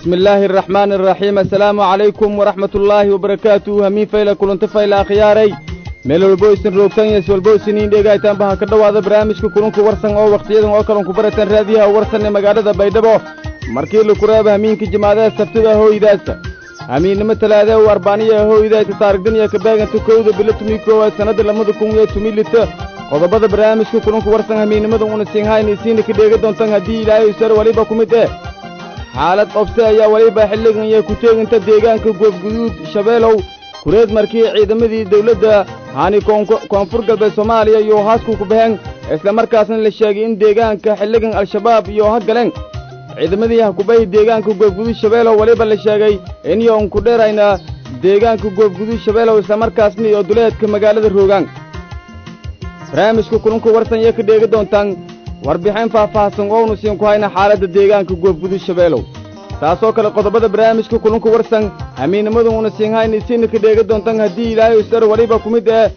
bismi illaahi araxmaani araxiim assalaamu calaykum waraxmat ullaahi wabarakaatuhu hamiin fayla kulanta fayla akhyaaray meel walbo isin roogtan yes walbo isiniin dheegaytaanba ha ka dhowaada barnaamijka kulunka warsan oo wakhtiyadan oo kalan ku barataan raadiyaha warsan ee magaalada baydhabo markii laku reeba hamiinka jimaadaha sabtida hooydaasa hamiinnimo talaadee u arbaaniya hooydayta taarigdaniya kabaaganta kowda bilo tumi koowaad sannadda lamada kun iyo tumi lita qodobada barnaamijka kulunka warsan hamiinnimada una siinhayn isiina ka dheega doontaan haddii ilaahay usar weliba ku mid eh xaalad qobse ayaa weliba xilligan iyo ku teeginta deegaanka goobguduud shabeelow kureed markii ciidamadii dawladda hani koonfur galbeed soomaaliya iyo haasku ku baheen islamarkaasna la sheegay in deegaanka xilligan al-shabaab iyo ha galeen ciidamadii hakubahi deegaanka goobguduud shabeelow weliba la sheegay in yoon ku dheerayna deegaanka goobguduud shabeelow islamarkaasna iyo duleedka magaalada roogaan barnaamijka kulunka warsan iyo ka dheega doontaan warbixin faahfaahsan oonu siin ku hayna xaaladda deegaanka goobguduud shabeelow taasoo kale qodobada barnaamijka kulunka warsan hamiinnimadu una siin hayna isiina ka dheega doontaan haddii ilaahay usar weliba ku mid eh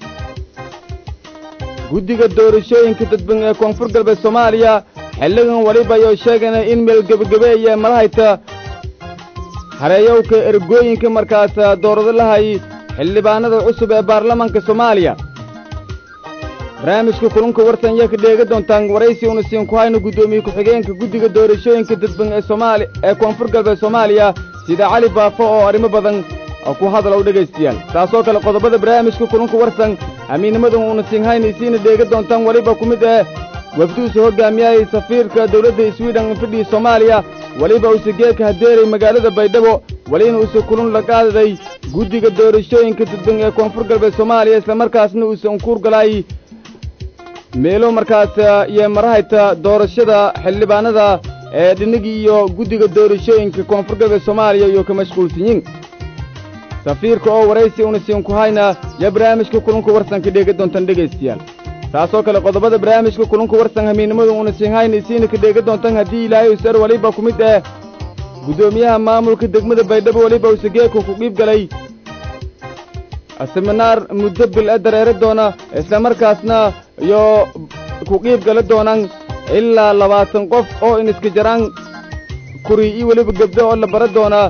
guddiga doorashooyinka dadban ee koonfur galbeed soomaaliya xilligan weliba ayuu sheegana in meelgebagabeeye malahayta hareeyowka ergooyinka markaas doorado lahay xildhibaanada cusub ee baarlamaanka soomaaliya barnaamijka kulunka warsan iyo ka dheega doontaan waraysi una siin ku hayno guddoomiye ku-xigeenka guddiga doorashooyinka dadban ee soomaali ee koonfur galbeed soomaaliya sida cali baafo oo arrimo badan ku hadalow dhegaystayaal taasoo kale qodobada barnaamijka kulunka warsan hamiinnimadan una siin hayna isiina dheega doontaan weliba ku mid eh wafduusa hoggaamiyahayay safiirka dawladda swidhen fidhii soomaaliya weliba uuse geedka hadeeray magaalada baydhabo welina uuse kulun la qaadaday guddiga doorashooyinka dadban ee koonfur galbeed soomaaliya islamarkaasna uuse unkuur galaay meelo markaas iyo marahayta doorashada xildhibaanada ee dhinigii iyo guddiga doorashooyinka koonfur galbeed soomaaliya iyo ka mashquulsanyiin safiirka oo waraysi una siin ku hayna yo barnaamijka kulunka warsanka dheega doontaan dhegaystayaal taasoo kale qodobada barnaamijka kulunka warsan hamiinnimadu una siin hayna isiina ka dheega doontaan haddii ilaahay usar weliba ku mid eh guddoomiyaha maamulka degmada baydhabo weliba use geedka ku dhiib galay seminaar muddo bil e dareero doona islamarkaasna iyo ku qiib gala doonaan ilaa labaatan qof oo iniska jaraan kuri iyo weliba gebdo oo la bara doonaa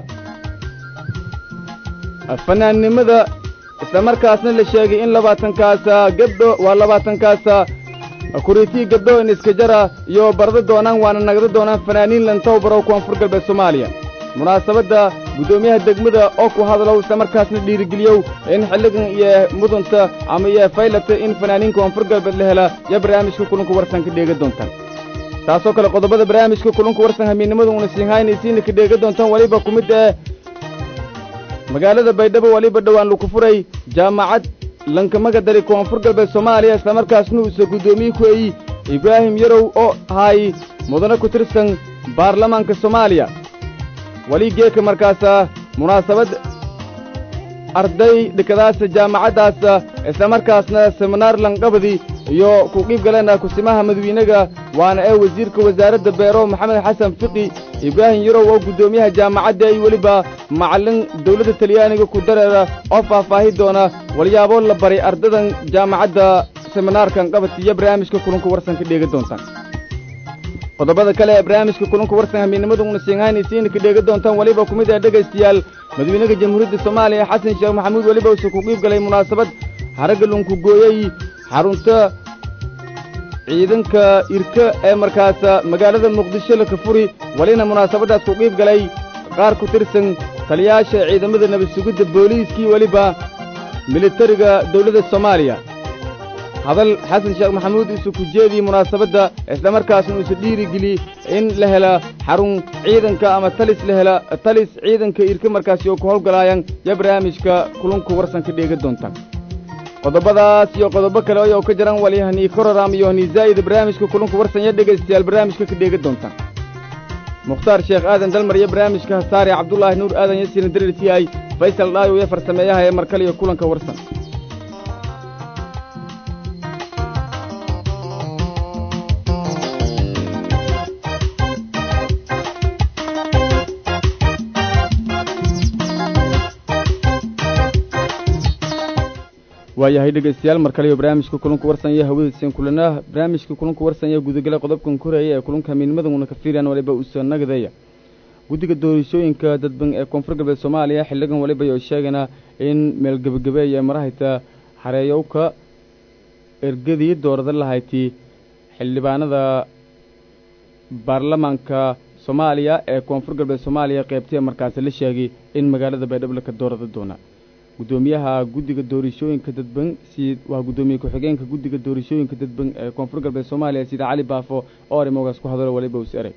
fanaannimada islamarkaasna la sheegay in labaatankaasa gebdho waa labaatankaasa kuriitii gebdho iniska jara iyo barada doonaan waana nagda doonaan fanaaniin lantow barow koonfur galbeed soomaaliya munaasabadda guddoomiyaha degmada oo ku hadalow islamarkaasna dhiirigeliyow in xilligan iyo mudunta ama iyo faylata in fanaaniin koonfur galbeed la hela yo barnaamijka kulunka warsan ka dheega doontaan taasoo kale qodobada barnaamijka kulunka warsan hamiinnimadu una siin hayna isiina ka dheega doontaan weliba ku mid eh magaalada baydhabo weliba dhowaan laku furay jaamacad lankamaga dari koonfur galbeed soomaaliya islamarkaasna uuse guddoomiye ku eyi ibraahim yarow oo ahay mudane ku tirsan baarlamaanka soomaaliya weli geedka markaasa munaasabad arday dhikadaasa jaamacaddaasa islamarkaasna seminaar lanqabadi iyo ku qiib galena kusimaha madawiinaga waana ee wasiirka wasaaradda beero maxamed xasan fiqi ibraahim yarow oo guddoomiyaha jaamacadda ay weliba macallin dawladda talyaaniga ku dareera oo faahfaahi doona walyaabo la baray ardadan jaamacadda seminaarkan qabadka iyo barnaamijka kulunka warsan ka dheega doontaan qodobada kale ee barnaamijka kulunka warsan hamiinnimadu una siinhayn isiina ka dheega doontaan weliba ku mid ah dhegaystayaal madawiinaha jamhuuriyadda soomaaliya xasan sheekh maxamuud weliba use ku qiib galay munaasabad haragga lunku gooyey xarunta ciidanka irka ee markaas magaalada muqdisho la ka furi welina munaasabaddaas ku qiib galay qaar ku tirsan taliyaasha ciidamada nabad sugidda booliiskii weliba militariga dawladda soomaaliya hadal xasan sheekh maxamuud isu ku jeediyey munaasabadda islamarkaasna uuse dhiirigeli in la hela xarun ciidanka ama talis la hela talis ciidanka irka markaasi oo ku howlgalaayaan yo barnaamijka kulunka warsan ka dheega doontaan qodobadaas iyo qodobo kale ayou ka jiran walyahanii kororam iyo hanii zaa'ida barnaamijka kulunka warsan yo dhegaystayaal barnaamijka ka dheega doontaan mukhtaar sheekh aadan dalmar iyo barnaamijka hasaare cabdulaahi nuur aadan yasiina darirtiyahay faysal dhaayo iyo farsameeyaha ee markale iyo kulanka warsan waayahay dhegaystayaal mar kale iyo barnaamijka kulanka warsan iyo hawadiiseen kulanaa barnaamijka kulanka warsan iyo gudagala qodobkan koreeya ee kulanka hamiinimadan una ka fiiriyaan waliba uu soo nagadeeya guddiga doorashooyinka dadban ee koonfur galbeed soomaaliya xildhigan waliba oo sheegana in meel gebagabeeya marahayta xareeyowka ergadii doorada lahayti xildhibaanada baarlamaanka soomaaliya ee koonfur galbeed soomaaliya qaybtee markaasi la sheegay in magaalada baydhabo ka doorada doona guddoomiyaha guddiga doorashooyinka dadban si waa guddoomiye ku-xigeenka guddiga doorashooyinka dadban ee koonfur galbeed soomaaliya sida cali baafo oo arrimogaas ku hadalo waliba us eray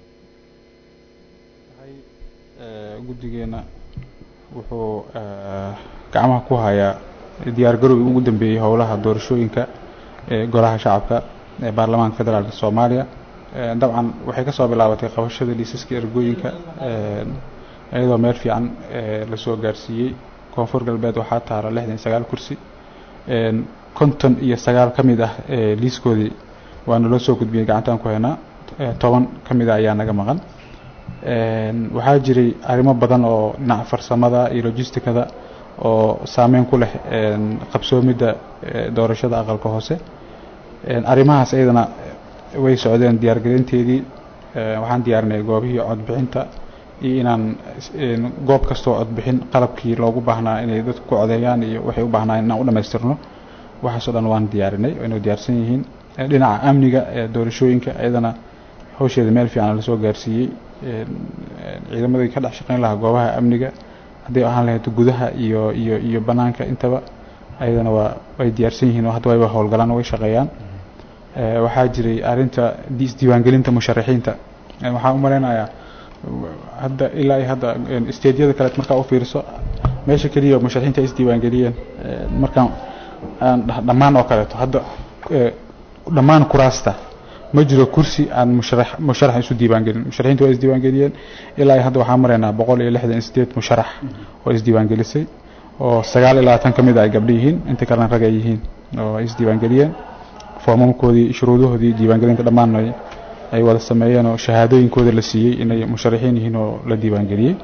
guddigeena wuxuu gacmaha ku hayaa diyaar garowgii ugu dambeeyey howlaha doorashooyinka ee golaha shacabka ee baarlamaanka federaalk soomaaliya dabcan waxay kasoo bilaabatay qabashada liisaska ergooyinka iyadoo meel fiican lasoo gaarsiiyey koonfur galbeed waxaa taala lixdan iyo sagaal kursi konton iyo sagaal ka mid ah liiskoodii waana loo soo gudbiyey gacantaan ku haynaa toban ka mid a ayaa naga maqan waxaa jiray arrimo badan oo dhinaca farsamada iyo logisticada oo saameyn ku leh qabsoomidda doorashada aqalka hoose arrimahaas iyadana way socdeen diyaargelinteedii waxaan diyaarinay goobihii codbixinta iyo inaan goob kastoo codbixin qalabkii loogu baahnaa inay dadku ku codeeyaan iyo waxay u baahnaan inaan u dhamaystirno waxaasoo dhan waan diyaarinay inay diyaarsan yihiin dhinaca amniga ee doorashooyinka iyadana hawsheeda meel fiican lasoo gaarsiiyey ciidamadii ka dhex shaqeyn lahaa goobaha amniga hadday ahaan lahayd gudaha iyo iyo iyo banaanka intaba ayadana waa way diyaarsan yihiin oo hadda wayba howlgalaan way shaqeeyaan waxaa jiray arrinta isdiiwaangelinta musharaxiinta waxaan u malaynayaa hadda ilaa iyo hadda stediyada kaleet markaa u fiiriso meesha keliya musharaxiinta ay isdiiwaangeliyeen markaan dhammaan oo kaleeto hadda dhammaan kuraasta ma jiro kursi aan musharax musharax isu diiwaangelin musharaxiinta waa isdiiwaangeliyeen ilaa iyo hadda waxaan maraynaa boqol iyo lixdan iyo sideed musharax oo isdiiwaangelisay oo sagaal iyo labaatan ka mid a ay gabdho yihiin inta kalena rag ay yihiin oo ay isdiiwaangeliyeen foomamkoodii shuruudahoodii diiwaangelinta dhammaan ay wada sameeyeen oo shahaadooyinkooda la siiyey inay musharaxiin yihiin oo la diiwaangeliyey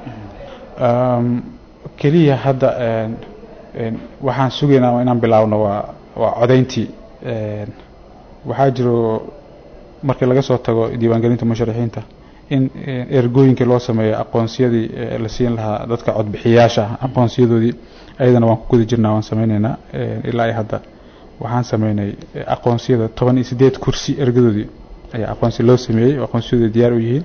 keliya hadda waxaan sugaynaa inaan bilaabno waa waa codayntii waxaa jiro markii laga soo tago diiwaangelinta musharaxiinta in ergooyinkii loo sameeyo aqoonsiyadii la siin lahaa dadka codbixiyaasha aqoonsiyadoodii ayadana waan ku guda jirnaa waan sameyneynaa ilaa iyo hadda waxaan sameynay aqoonsiyada toban iyo sideed kursi ergadoodii ayaa aqoonsi loo sameeyey oo aqoonsiyadooda diyaar u yihiin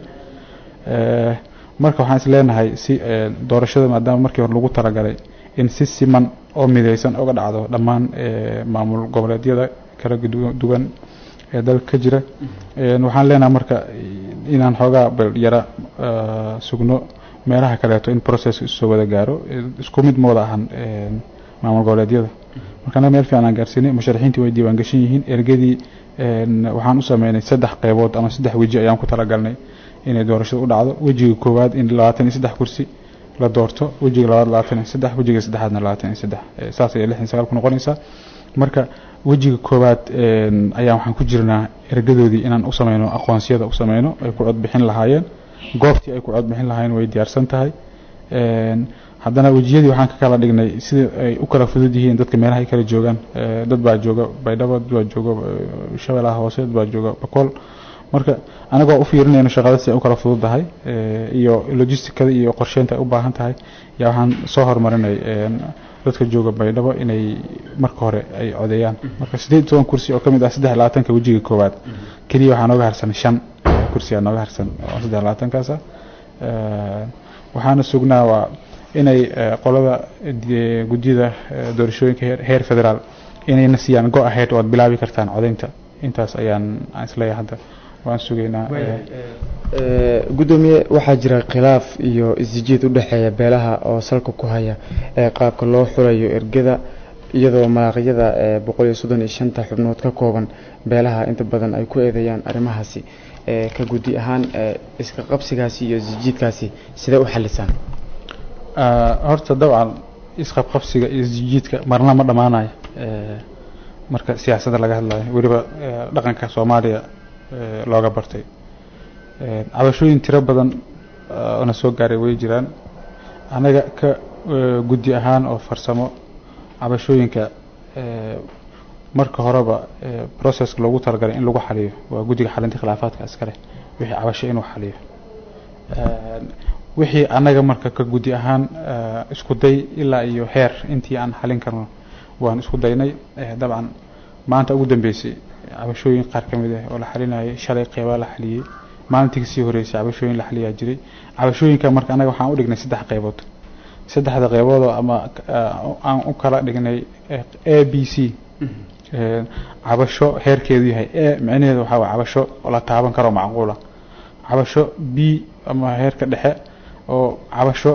marka waxaan is leenahay si doorashada maadaama markii hore lagu talagalay in si siman oo midaysan uga dhacdo dhammaan maamul goboleedyada kala duwan ee dalka ka jira waxaan leenahay marka inaan xoogaa yara sugno meelaha kaleeto in process isoo wada gaaro isku mid ma wada ahan maamul goboleedyada marka anaga meel fiican aan gaarsiinay musharaxiintii way diiwaan gashan yihiin ergadii waxaan u sameynay saddex qeybood ama saddex weji ayaan ku talagalnay inay doorashada u dhacdo wejiga koowaad in labaatan iyo saddex kursi la doorto wejiga labaad labaatan iyo saddex wejiga saddexaadna labaatan iyo saddex saas ayay lixdan sagaal ku noqonaysaa marka wejiga koowaad ayaan waxaan ku jirnaa ergadoodii inaan u sameyno aqoonsiyada u sameyno ay ku codbixin lahaayeen goobtii ay ku codbixin lahaayeen way diyaarsan tahay haddana wejiyadii waxaan ka kala dhignay sida ay u kala fudud yihiin dadka meelaha ay kala joogaan dad baa jooga baydhabo dad baa jooga shabeellaha hoose dad baa jooga bakool marka anagoo u fiirinayno shaqada si ay u kala fududahay iyo logisticada iyo qorsheynta ay u baahan tahay yaa waxaan soo horumarinay dadka jooga baydhabo inay marka hore ay codeeyaan marka sideed iyo toban kursi oo ka mid ah saddex labaatanka wejiga koowaad keliya waxaa nooga harsan shan kursi aa nooga harsan oo saddex labaatankaasa waxaana sugnaa waa inay qolada guddiyada doorashooyinka heer federaal inayna siiyaan go ahead oo aad bilaabi kartaan codeynta intaas ayaan isleeyahay hadda waan sugaynaa guddoomiye waxaa jira khilaaf iyo isjiid u dhexeeya beelaha oo salka ku haya ee qaabka loo xulayo ergada iyadoo malaaqyada boqol iyo soddon iyo shanta xubnood ka kooban beelaha inta badan ay ku eedeeyaan arrimahaasi ka guddi ahaan iska qabsigaasi iyo isjiidkaasi sidee u xalisaan horta dabcan isqabqabsiga iyo isjiidka marna ma dhammaanayo marka siyaasadda laga hadlayo weliba dhaqanka soomaaliya looga bartay cabashooyin tiro badan ona soo gaaray way jiraan annaga ka guddi ahaan oo farsamo cabashooyinka marka horeba processka loogu talagalay in lagu xaliyo waa guddiga xalinta khilaafaadka iskale wixii cabasho inuu xaliyo wixii annaga marka ka gudi ahaan isku day ilaa iyo heer intii aan xalin karno waan isku daynay dabcan maanta ugu dambeysay cabashooyin qaar ka mid ah oo la xalinayay shalay qeybaa la xaliyey maalintii kasii horeysay cabashooyin la xaliyaa jiray cabashooyinka marka annaga waxaan u dhignay saddex qeybood saddexda qeyboodoo ama aan u kala dhignay a b c cabasho heerkeedu yahay a micnaheedu waxaa waa cabasho oo la taaban karo macquula cabasho b ama heerka dhexe oo cabasho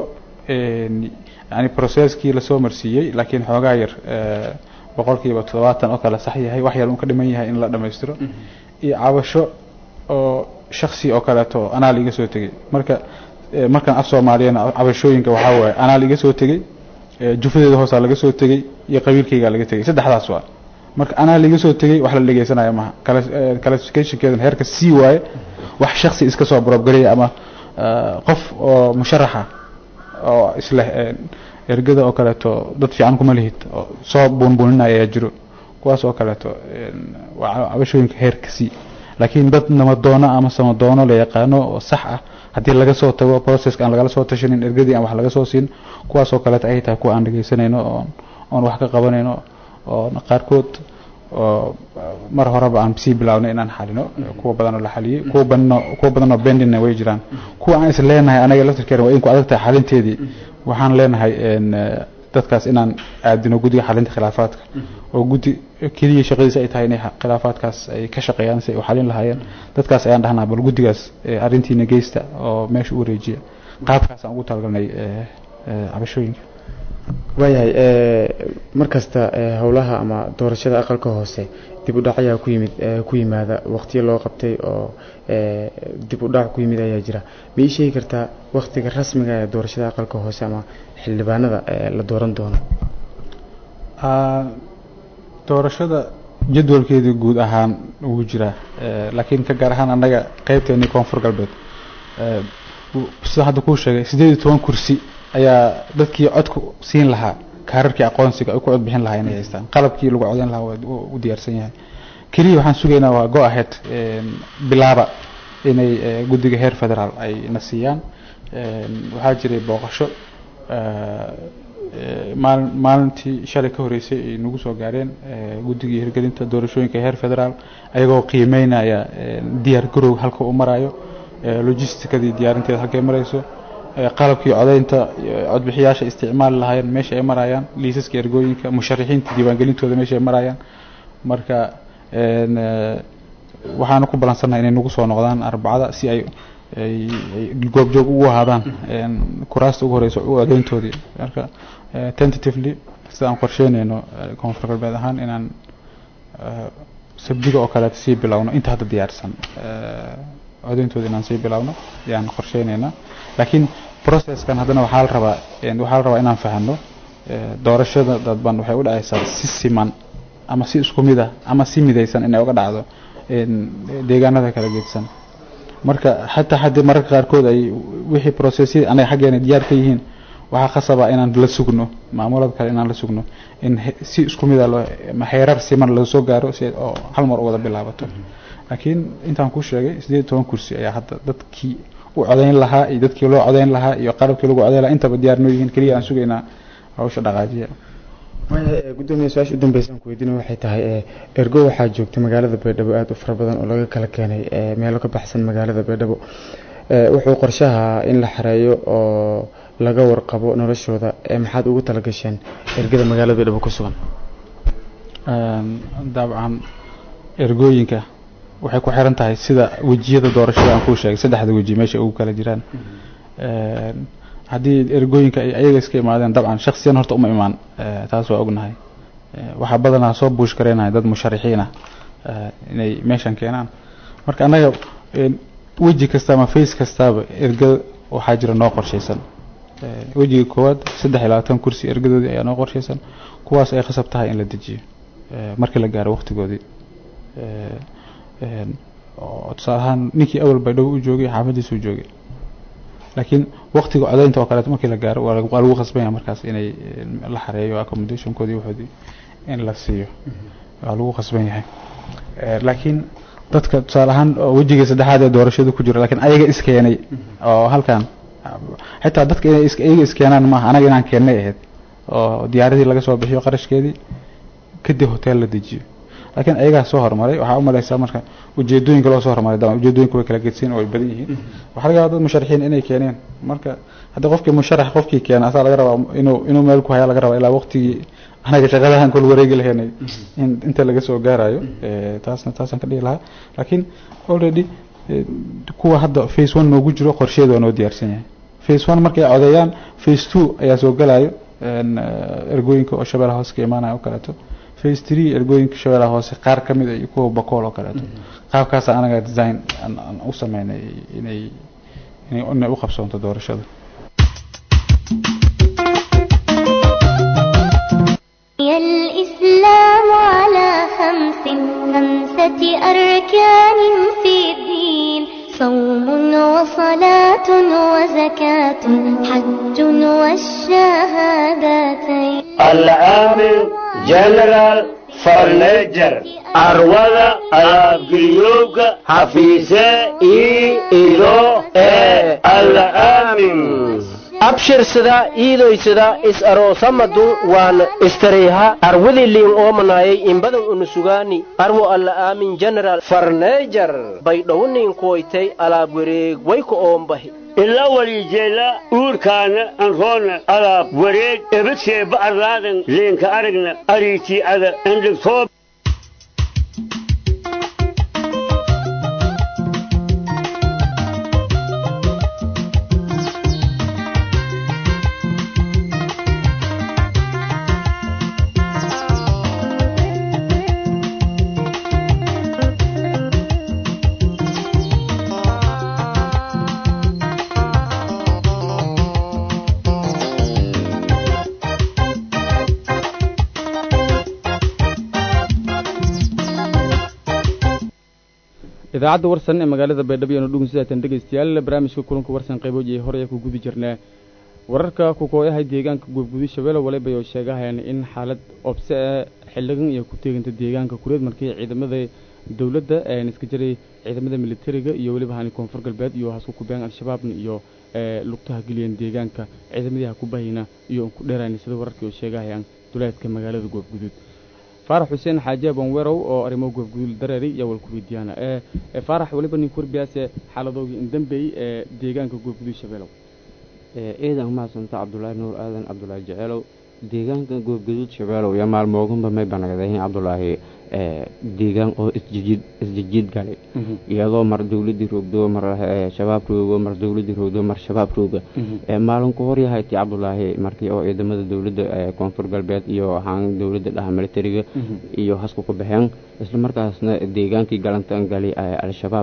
yani processkii lasoo marsiiyey laakiin xoogaa yar boqolkiiba toddobaatan oo kale sax yahay wax yar un ka dhiman yahay in la dhammaystiro iyo cabasho oo shaksi oo kaleeto anaal iga soo tegey marka markaan af soomaaliyana cabashooyinka waxaa waaye anaal iga soo tegey jufadeeda hoosaa laga soo tegey iyo qabiilkaygaa laga tegey saddexdaas waa marka anaa liga soo tegey wax la dhegeysanaya maha classificationkeeduna heerka c waaye wax shaksi iska soo brobgaraya ama qof oo musharaxa oo isleh ergada oo kaleeto dad fiican kuma lihid oo soo buunbuuninaya ayaa jiro kuwaas oo kaleeto waa cabashooyinka heerka c laakiin dad namadoono ama samadoono la yaqaano oo sax ah haddii laga soo tago processka aan lagala soo tashanin ergadii aan wax laga soo siin kuwaas oo kaleeto ay tahay kuwa aan dhegeysanayno oon oon wax ka qabanayno oo qaarkood oo mar horeba aan sii bilaabnay inaan xalino kuwa badanoo la xaliyey kuwa badanoo kuwa badanoo bendina way jiraan kuwa aan is leenahay anaga laftirkeena waa in ku adag tahay xalinteedii waxaan leenahay dadkaas inaan aadino guddiga xalinta khilaafaadka oo guddi keliya shaqadiisa ay tahay inay khilaafaadkaas ay ka shaqeeyaan si ay u xalin lahaayeen dadkaas ayaan dhahnaa bal guddigaas arrintiina geysta oo meesha u wareejiya qaabkaas aan ugu talagalnay cabashooyinka waayahay markasta howlaha ama doorashada aqalka hoose dib u dhac ayaa ku yimid ku yimaada waqtiyo loo qabtay oo dib u dhac ku yimid ayaa jira ma ii sheegi kartaa waqtiga rasmiga ee doorashada aqalka hoose ama xildhibaanada la dooran doono doorashada jadwalkeedii guud ahaan wuu jiraa laakiin ka gaar ahaan annaga qeybteennii koonfur galbeed sida hadda kuu sheegay siddeed iyo toban kursi ayaa dadkii codku siin lahaa kaararkii aqoonsiga ay ku cod bixin lahaa inay haystaan qalabkii lagu codeyn lahaa u diyaarsan yahay keliya waxaan sugaynaa waa go ahead bilaaba inay guddiga heer federaal ay na siiyaan waxaa jiray booqasho maali maalintii shalay ka horeysay ay nagu soo gaareen guddigii hirgelinta doorashooyinka heer federaal ayagoo qiimeynaya diyaar garow halka uu marayo logisticadii diyaarinteeda halkay marayso qalabkii codeynta codbixiyaasha isticmaali lahaayeen meesha ay marayaan liisaska ergooyinka musharixiinta diiwaangelintooda meesha ay marayaan marka waxaana ku balansannaha inay nagu soo noqdaan arbacada si ay ay goobjoog ugu ahaadaan kuraasta ugu horeysa codeyntoodii marka tentatively sida aan qorsheynayno koonfur galbeed ahaan inaan sabdiga oo kaleeta sii bilowno inta hadda diyaarsan codeyntooda inaan sii bilowno ayaan qorsheynaynaa laakiin processkan haddana waxaa la rabaa waxaa la rabaa inaan fahano doorashada dadban waxay u dhacaysaa si siman ama si isku mid ah ama si midaysan inay uga dhacdo deegaanada kala geedsan marka xataa haddii mararka qaarkood ay wixii processyada anaga xaggeena diyaar ka yihiin waxaa qasaba inaan la sugno maamulada kale inaan la sugno in si isku mid a loo xeerar siman loo soo gaaro si oo hal mar u wada bilaabato laakiin intaan ku sheegay siddeed iyo toban kursi ayaa hadda dadkii u codeyn lahaa iyo dadkii loo codeyn lahaa iyo qalabkii lagu codeyn lahaa intaba diyaar noo yihiin keliya aan sugaynaa hawsha dhaqaajiya gudoomiya su-aasha u dambeysa aan ku weydiina waxay tahay ergo waxaa joogta magaalada baydhabo aada u fara badan oo laga kala keenay meelo ka baxsan magaalada baydhabo wuxuu qorshaha in la xareeyo oo laga warqabo noloshooda maxaad ugu talagasheen ergada magaalada baydhabo ku sugan dabcan ergooyinka waxay ku xiran tahay sida wejiyada doorashada aan kuu sheegay saddexda weji meesha ugu kala jiraan haddii ergooyinka ay ayaga iska imaadeen dabcan shaksiyan horta uma imaan taas waa ognahay waxaa badanaa soo buush gareynahay dad musharixiin ah inay meeshan keenaan marka annaga weji kasta ama face kastaaba ergada waxaa jira noo qorshaysan wejiga koowaad saddex iyo labaatan kursi ergadoodii ayaa noo qorshaysan kuwaas ay khasab tahay in la dejiyo markii la gaaro waqtigoodii tusaale ahaan ninkii awal baydhabo u joogay xaafadiisuu joogay laakiin waqtiga codeynta oo kaleeto markii la gaaro waa lagu khasbanya markaas inay la xareeyo accommodationkoodii waxoodii in la siiyo waa lagu khasban yahay laakiin dadka tusaale ahaan wejiga saddexaad ee doorashada ku jira lakiin ayaga iskeenay oo halkan xitaa dadka inay is iyaga iskeenaan maaha anaga inaan keennay ahayd oo diyaaradii laga soo bixiyo qarashkeedii kadib hotel la dejiyo laakiin ayagaa soo horumaray waxaa u malaysaa marka ujeedooyinka loo soo horumaray dama ujeedooyinka way kala gedsiin oo way badan yihiin waxaa laga yaabaa dad musharaxiin inay keeneen marka hadda qofkii musharax qofkii keena asaa laga rabaa inuu inuu meel ku hayaa laga rabaa ilaa waqtigii anaga shaqadahan kol wareegi lahaynay in inta laga soo gaarayo taasna taasaan ka dhihi lahaa laakiin already kuwa hadda face one noogu jiro qorsheeda waa noo diyaarsan yahay face one markay codeeyaan face two ayaa soo galayo ergooyinka oo shabeellaha hoose ka imaanaya oo kaleeto face three ergooyinka shabeellaha hoose qaar ka mid a iyo kuwa bakool oo kaleeto qaabkaasa anaga design aan u sameynay inay inay inay u qabsoonto doorashada الإسلام على خمس خمسة أركان في الدين صوم وصلاة وزكاة حج والشهادتين العامل جنرال فرنجر أروضة الأبقليوك حفيظة إي إلو إي العامل abshirsada iidoysada is aroosamadu waan istariiha arwadi liin oomanayay inbadan unusugaani arwo alla aamin general farneejar baydhowniin kuwaytay alaab wareeg wayku oombahi ila walijeela uurkaana anroona alaab wareeg ebadseeba arlaadan leenka aragna ariitii ada endhigtoo idaacadda warsan ee magaalada baydhabo iyanu dhugun sidaatan dhegaystayaal barnaamijka kulanka warsan qayboojiyay horey ku guda jirnaa wararka kukooyahay deegaanka guubgudi shabeelle waliba oo sheegahayaan in xaalad obse ee xildhigan iyo ku teeganta deegaanka kureed markii ciidamada dowladda een iska jiray ciidamada militariga iyo weliba hani koonfur galbeed iyo hasku kubeen al-shabaabna iyo lugtaha geliyeen deegaanka ciidamadii ha ku bahayna iyo ku dheerayna sida wararkii oo sheegahayaan duleedka magaalada goobguduud faarax xuseen xaaji abanwerow oo arrimo goobguduul dareeri iyo walkuweydiyaana ee faarax waliba nin kurbiyaase xaaladoogii indambeey ee deegaanka goobguduud shabeelow ciidan umahadsanta cabdulaahi nuur aadan cabdulaahi jeceelow deegaanka goobguduud shabeelow iyo maalmoogunba may banagdayn cabdulaahi deegaan oo isjijiid isjijiid galay iyadoo mar dowladii roogdo mar shabaab roogo mar dowladii roogdo mar shabaab rooga maalin ku horyahay ti cabdulaahi markii oo ciidamada dowladda koonfur galbeed iyo ahaan dowladda dhaha militariga iyo hasku ku baxeen isla markaasna deegaankii galantan galay al-shabaab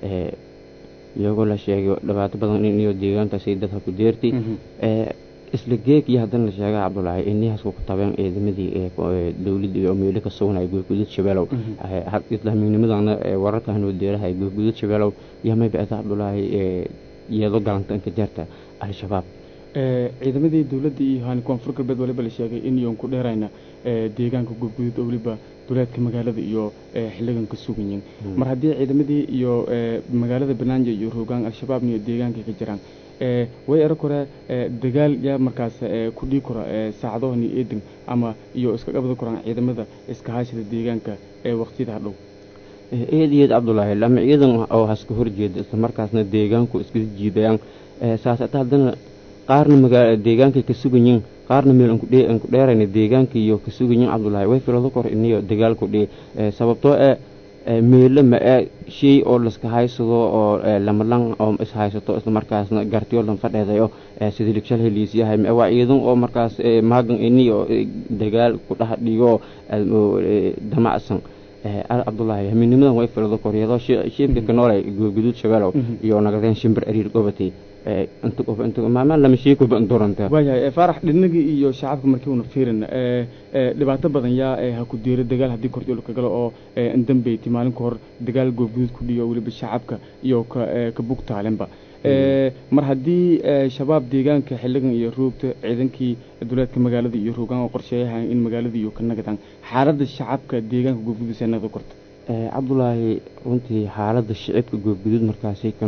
iyagoo la sheegay dhibaato badan in iyo deegaankaasi dadka ku deertay isla geeg iyo haddana la sheega cabdulaahi inii hasku ku tabeen ciidamadii dowladda iyo meelo ka sugnay goobgudud shabeelow islaaminimadana wararkan oo deerahay goobgudud shabeelow iyo may bacda cabdulaahi iyadoo galantanka jeerta al-shabaab ciidamadii dowladda iyo hani koonfur galbeed waliba la sheegay in iyoon ku dheerayna deegaanka goobgudud oo weliba duleedka magaalada iyo xilligan ka suganyiin mar haddii ciidamadii iyo magaalada banaanja iyo roogaan al-shabaabna iyo deegaanka ka jiraan way erag hore dagaal yaa markaas ku dhii kora saacadahani eedan ama iyo iska qabda koraan ciidamada iska haashida deegaanka ee waqtiyada hadhow eed iyo eed cabdulaahi lama ciidan oo haska horjeeda isla markaasna deegaanku iska jiidayaan saas ata haddana qaarna magaala deegaankay ka suganyiin qaarna meel aan ku dheerayna deegaanka iyo ka suganyiin cabdulaahi way filado kor iniyo dagaalku dhii sababtoo ee meelo ma ee shay oo laska haysado oo lamalan oo is haysato isla markaasna gartiyo lan fadheedayo sida ligshal heliisyahay ma waa ciidan oo markaas maagan ini oo dagaal ku dhex dhigo damacsan cabdulaahi hamiinimadan way filado kor iyadoo shiibka ka noolay guduud shabeelow iyo nagadeen shimbir ariir gobatay maamaan lama sheekoba duranta waayahay faarax dhinagii iyo shacabka markii una fiirin dhibaato badan yaa ha ku diira dagaal haddii korjool ka galo oo indambeyti maalin ka hor dagaal goobguduud ku dhiyo weliba shacabka iyo ka ka bugtaalenba mar haddii shabaab deegaanka xilligan iyo roogta ciidankii duleedka magaalada iyo roogaan oo qorsheeyahan in magaalada iyo ka nagadaan xaaladda shacabka deegaanka goobguduud see nagda korta cabdulaahi runtii xaaladda shicibka goobguduud markaasi ka nool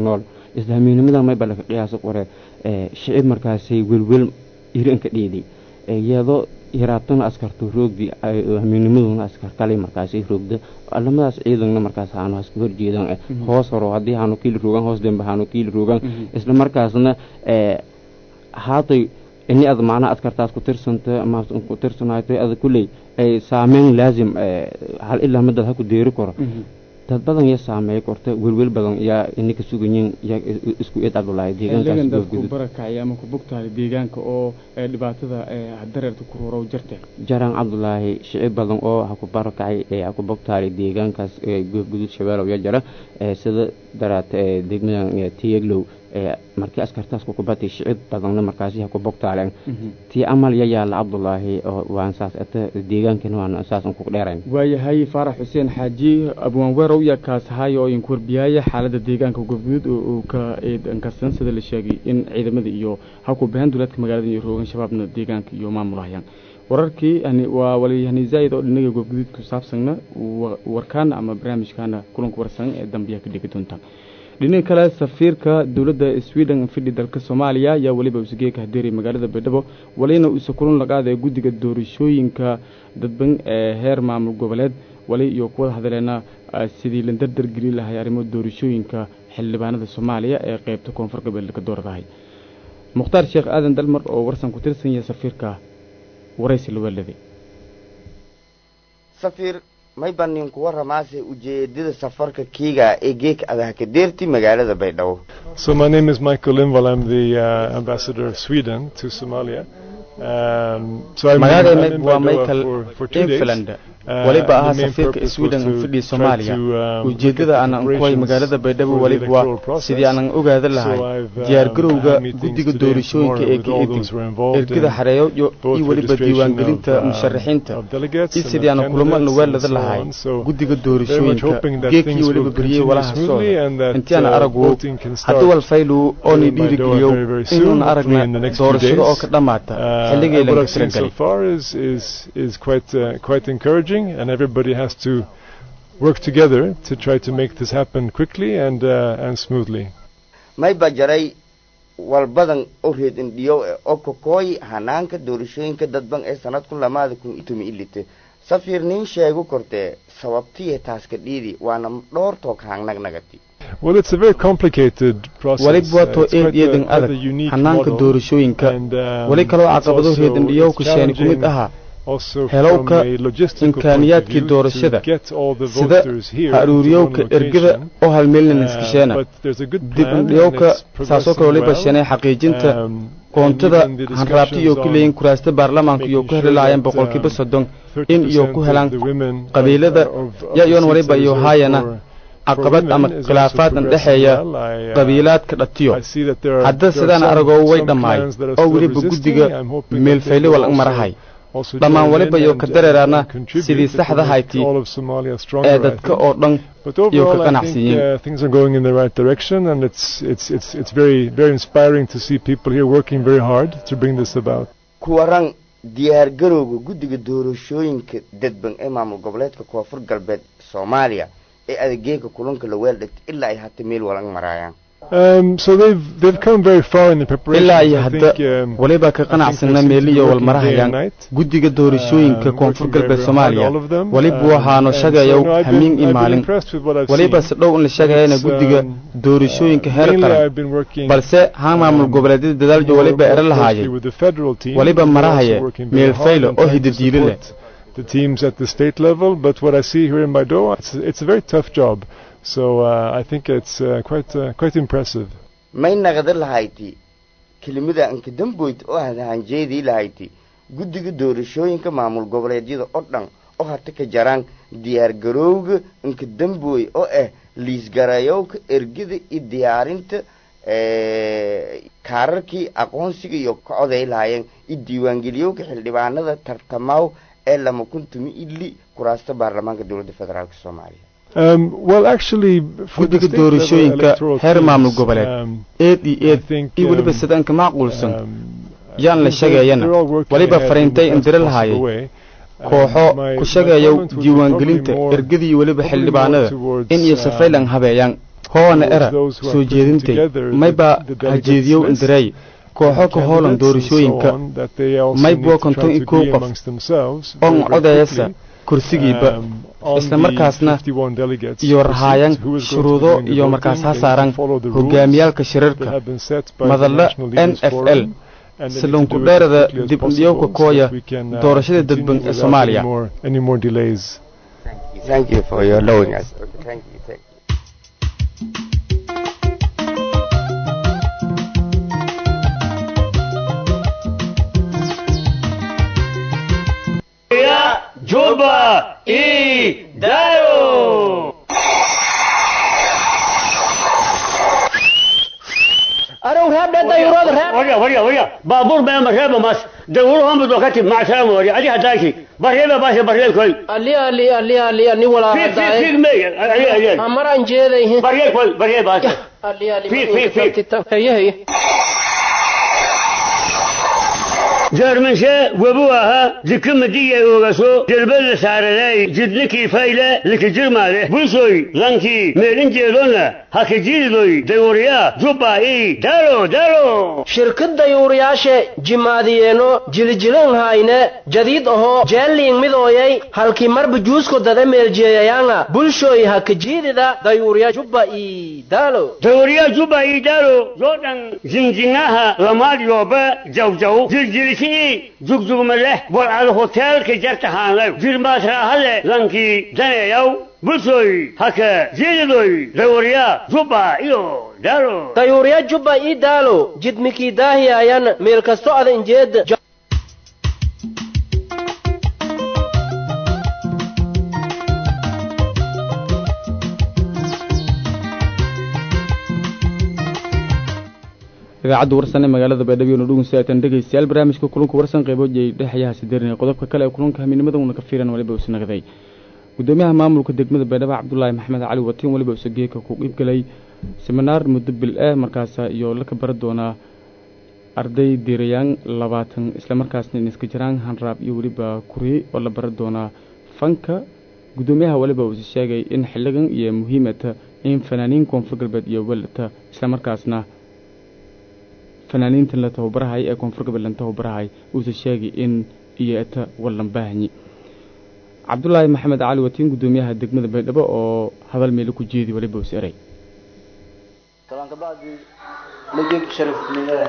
isla hamiinimadan mayba laka qiyaasa qore shicib markaasay welwel iranka dhiiday iyadoo yaraatana askarto roogdi hamiinimaduna askar kale markaasi roogda lamadaas ciidanna markaas haanu haska horjeedan hoos horo haddii haanu kiili roogan hoos dembe haanu kiili roogan isla markaasna haatay ini ad macnaha askartaas ku tirsanta ama ku tirsanayto ada kulley ay saameyn laazim hal ilaa madad ha ku deeri karo dad badan ya saameey korta welwel badan yaa ininka sugayin yaa isku eed cabdulaahi xiligan dadku barakacay ama ku bogtahay deegaanka oo dhibaatada dareerta ku rorow jirteen jaraan cabdulaahi shicib badan oo ha ku barakacay ha ku bogtahay deegaankaas goobgudud shabeelow ya jara sida daraat degmadan tiyeglow markii askartaas ku kubatay shicib badanna markaasi ha ku bogtaaleen tii amal ya yaala cabdulaahi oo waan saas ata deegaankana waan saasan ku dheerayn waayahay faarax xuseen xaaji abwaanweerow yaa kaasahaayo oo idinku warbiyaaya xaaladda deegaanka goobguduud uu ka eedankarsan sida la sheegay in ciidamada iyo ha ku bahan duleedka magaalada iyo roogan shabaabna deegaanka iyo maamulahayaan wararkii waa waliyahani zaa'id oo dhinaga goobguduud ku saabsanna warkaana ama barnaamijkaana kulanka warsan ee dambiya ka dhigi doontaan dhinaca kale safiirka dowladda sweden fidhi dalka soomaaliya ayaa weliba usgeeka hadeeray magaalada baydhabo walina uuse kulan laqaada guddiga doorashooyinka dadban ee heer maamul goboleed wali iyo kuwada hadaleena sidii la dardar gelin lahay arrimo doorashooyinka xildhibaanada soomaaliya ee qeybta koonfur galbeed ka dooradahay mukhtaar sheekh aadan dalmar oo warsan ku tirsan yahay safiirka waraysi lawaalade may baan ninku waramaase ujeedada safarka kiiga ee geek adahka deerti magaalada baydhabo So my name is Michael Lindvall. I'm the uh, ambassador of Sweden to Somalia. Um, so I'm, magacayna I'm in waa Baidoa michael for, for two days. infland Uh, waliba and ahaa the main safiirka purpose was sweden to fidhi try soomaaliya to, um, ujeedada look at aanan kuway preparations magaalada baydhabo for the waliba waa electoral process. sidii aanan ogaada lahay So I've, um, diyaargarowga had meetings guddiga today and doorashooyinka tomorrow ee with ka all eedin those who are involved ergada in xareeyo iyo both iyo weliba registration diiwaangelinta of, uh, musharaxiinta of delegates iyo and sidii of aanan kulamo candidates nuweelada and so lahay on. So guddiga very much doorashooyinka hoping that geekii things weliba will beriyey continue walaha smoothly soo and that, intiaan uh, aragu voting can start haddii walfaylu oonay in Baidoa dhiirigeliyo very, very soon, inuun hopefully aragna in the next few doorashada oo days. ka dhammaata Uh, xilligii and what laga I've seen so talagalay far is is is quite uh, quite encouraging, and everybody has to work together to try to make this happen quickly and uh, and smoothly. may ba jaray walbadan oo reed indhiyow ee oo kokooyi hanaanka doorashooyinka dadban ee sanadku lamaada kun iyo toban ilite safiir nin sheegu kortee sababtiye taaska dhiidi waana dhowr toog haangnagnagatay Well, it's a very complicated process. waliba waa Uh, too it's eed quite a- eedan quite a adag unique hanaanka model, doorashooyinka and, um, wali kaloo it's caqabado also- reedandhiyow it's ku sheeni ku mid challenging ahaa also helowka from a logistical point of imkaaniyaadkii view doorashada to get all the sida voters here ha into one aruuriyowka ergada location. oo halmeelna Uh, iskasheena but there's a good dib plan and indhiyowka it's saasoo kale progressing waliba well. sheenay xaqiijinta Um, koontada and even the hanraabti iyo discussions ku leeyiin on kuraasta baarlamaanka iyo making ku heli sure lahaayeen that, boqolkiiba um, soddon in iyo 30% ku of helaan the women of- qabiilada of- of ya the iyoon seats waliba are iyo reserved haayana for- caqabad women ama is also khilaafaadan progressing dhexeeya well. I, uh, qabiilaadka dhatiyo I see that there are- hadda there are sidaan some- aragoo way some dhammaay clans that are oo still weliba resisting. guddiga I'm hoping that they meelfayli will wal also- marahay also dhammaan join waliba in iyo and- ka and- dareeraana and contribute sidii to saxda make hayti all of Somalia stronger, ee I dadka think. oo dhan But iyo ka overall, I think ganacsiyiin uh, things are going in the right direction, and it's it's it's it's very very inspiring to see people here working very hard to bring this about. kuwaran diyaargarowga guddiga doorashooyinka dadban ee maamul goboleedka koonfur galbeed soomaaliya ee adegeega kulanka la weeldhigta ilaa ay hata meel walan maraayaan Um, so they've they've come very far in the preparation. ilaa iyo I hadda think, um, waliba ka I think qanacsana they seem to be meeliyo working day and walmarahayaan night. guddiga doorashooyinka Um, koonfur working very, galbeed very soomaaliya hard, all of them. waliba Um, waxaanu and so, shagayow no, I've been- hamiin I've iyo been maalin impressed with what I've waliba seen. si dhow in la sheegayana It's, guddiga um, doorashooyinka uh, heer mainly qaran I've been working, balse haan maamul um, goboleedyada dadaaljo more- waliba more ero closely lahaayay with the federal team, waliba but they're also marahaye working very meel hard faylo and oo trying to hidadiilo leh support the teams at the state level. But what I see here in Baidoa, it's, it's a very tough job. So uh, I think it's uh, quite uh, quite impressive. may naqda lahayti kelimada anka damboyd oo hanjeedii lahayti guddiga doorashooyinka maamul goboleedyada oo dhan oo hata ka jaraan diyaargarowga anka dambooy oo ah liisgarayowka ergada iyo diyaarinta kaararkii aqoonsiga iyo ka coday lahaayeen iyo diiwaangeliyowka xildhibaanada tartamaaw ee lama kun tumi ili kuraasta baarlamaanka dowladda federaalk soomaaliya Um, well, actually, for the guddiga state level doorashooyinka electoral heer maamul teams, goboleed um, eed iyo I eed think, iyo weliba um, sidaanka macquulsan um, yaan la they're- sheegayana they're all working waliba ahead in fariintay the best indire possible lahaayay way. Um, kooxo my- ku my sheegayo comment would be diiwaangelinta probably more- ergadii iyo weliba probably more xildhibaanada towards, in iyo um, safaylan habeeyaan hoona era soo jeedintay mayba hajeediyow indiray kooxo ka hoolan doorashooyinka maybo konton iyo kow qof oon codeeyasa kursigiiba isla markaasna iyo rahaayan shuruudo iyo markaas ha saaran hogaamiyaalka shirarka madalla n f l silunku dheerada dib udhiyowka kooya doorashada dadban ee soomaaliya Thank you for your allowing us. Okay, thank you. Thank you. Ya Juba y Dayo. أروح هبدا ديوراد راب وريا وريا وريا بابور ما مرحبا ماس دوروا هم بدوكتي مع سلامة وريا أدي هداكي برهيبة باشا برهيبة كوي ألي ألي ألي ألي أني ولا في في في هداي مية ألي ألي أمر أنجيلي برهيبة كوي برهيبة باشا ألي ألي في- في- في. هي هي جرمنشا وبوها ذكم دي وغسو جربل سارلاي جدنكي فايلة لك جرمالة بوسوي لانكي ميلين جيلونا هكي جيلوي دوريا جوبا اي دارو دارو shirkad dayuuriyaasha jimaadiyeeno jilijilan hayne jadiid ahoo jeelliing midooyay halkii marba juusko dada meeljeeyayaanga bulshooy hakajiidida dayuuriya jubba ii daalo دوريا جوبا اي دارو جودن زنجناها لمال يوبا جو جو جلجلشي جوج جوج مله والعلى هوتيل كي جرت هانلو جرمات راهله لانكي دنيا يو بوسوي هكا جيلوي دوريا جوبا ايو دارو dayuuriya jubba ii daalo jidmikii daahiyaayan meel kasto ada injeed idaacadda warsan ee magaalada baydhabo iyo nudhugun siaatan dhegaystayaal barnaamijka kulanka warsan qeyboojay dhexyaha sideerinaya qodobka kale ee kulanka hamiinimada uuna ka fiiran waliba usi nagday gudoomiyaha maamulka degmada baydhabo cabdulaahi maxamed cali watiin waliba use geeka ku qiibgalay seminaar muddo bil ah markaasa iyo laka bara doonaa arday diirayaan labaatan islamarkaasna iniska jiraan hanraab iyo weliba kuri oo la bara doonaa fanka gudoomiyaha waliba uuse sheegay in xiligan iyo muhiimata in fanaaniin koonfur galbeed iyo welata islamarkaasna fanaaniintan la tababarahay ee koonfur galbeed lan tababarahay uuse sheegay in iyo eta wallan baahanyi cabdulaahi maxamed cali watiin gudoomiyaha degmada baydhabo oo hadal meelo ku jeedi waliba uus eray talaan kabacdi majid sharif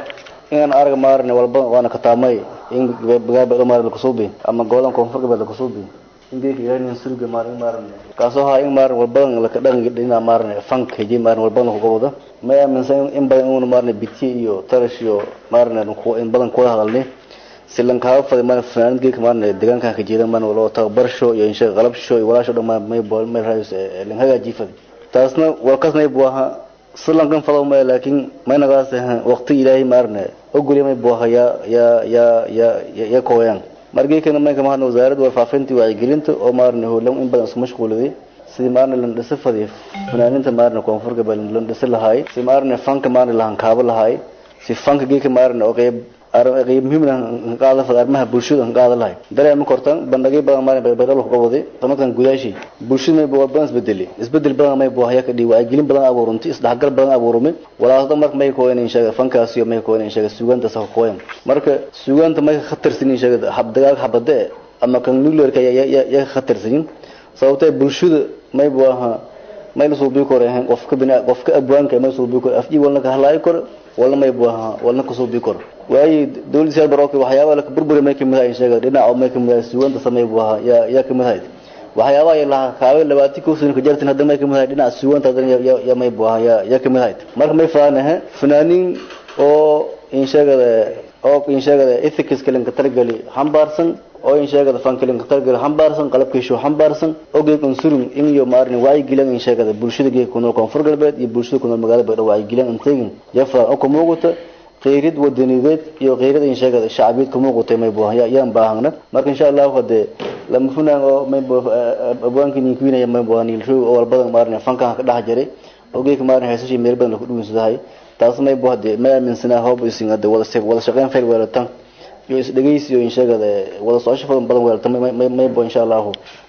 inaan arag maarne walba waana kataamay in bagaabado maarne lakusuubi ama gobolan koonfur galbeed lakusuubi ingeka ilanin surga maarne maarne kaasoo haa in maarne walbadan laka dhaqanka dhina maarne fank heji maarne walbadan lakugabado may aaminsan in badan uuna maarne biti iyo tarash iyo maarne in badan kuwada hadalni si lankaaga faday maarne fanaanid geeka maarne deegaankan ka jeeda maarne waloo tababarsho iyo insha qalabsho iyo walaasho dhan maarne may bool may raayus lan hagaaji faday taasna walkasnay buu ahaa silankan fado maya laakiin maynagaas waqti ilaahay maarne ogolya may buu ahaa ya ya ya ya ya kooyaan margeekana maynka mahadna wasaaradda warfaafinta iyo wacyigelinta oo maarne howlan in badan isku mashquuliday sidii maarne lan dhisa fadiy fanaaninta maarne koonfur galbeed lan dhisi lahaay si maarne fanka maarne lahankaabo lahaay si fanka geeka maarne oo qeyb qeyb muhiimna qaada fada arrimaha bulshada qaada lahay dareema kortan bandhigay badan maarne baydhabo ku qabaday sanadkan gudaashi bulshada may buu badan isbedeli isbedel badan may buu haya ka dhii wacyigelin badan abuurantay isdhexgal badan abuurumay walaasada marka may kooyan in sheega fankaas iyo may kooyan in sheega suugaanta sa kooyan marka suugaanta may khatarsan in sheega habdagaag habade ama kan nuclearka ya ya ya khatarsan sababtay bulshada may buu ahaa may la suubi karo ahayn qofka bina qofka abwaanka may suubi karo afji walna ka halay karo walna may buu ahaa walna ka suubi karo waayi dawladda siyad barooki waxyaaba la burburi may kamid ahay sheega dhinaca may kamid ahay suuganta samay buu ahaa ya ya kamid ahay waxyaaba ay laha kaawe labaati ku sano ka jartin hadda may kamid ahay dhinaca suuganta hadda ya ya may buu ahaa ya ya kamid ahay marka may faanaha fanaaniin oo in sheegada oo in sheegada ethics kalen ka targali hambaarsan oo in sheegada fankalin ka targali hambaarsan qalabkiishu hambaarsan ogeeg unsurun in iyo maarin wacyi gilan in sheegada bulshada geeg ku nool koonfur galbeed iyo bulshada ku nool magaalada baydhabo wacyi gilan intaygin jafra oo ka muuqata qeyrid wadanideed iyo qeyrida in sheegada shacbiyeed ka muuqatay may buu ahaa yaan baahana marka insha allahu hadee lama funaan oo may buu abwaankin ninkiinaya may buu ahaa niilshow oo walbadan maarin fankan ka dhex jiray ogeeg maarin heesashii meel badan laku dhuwinsadahay taas may buu hadee ma aaminsanaa hoob isin hadee wada wada shaqeyn fayl weelatan iyo isdhegeysi iyo in sheegada wada socosho badan badan weelatan may may buu insha allahu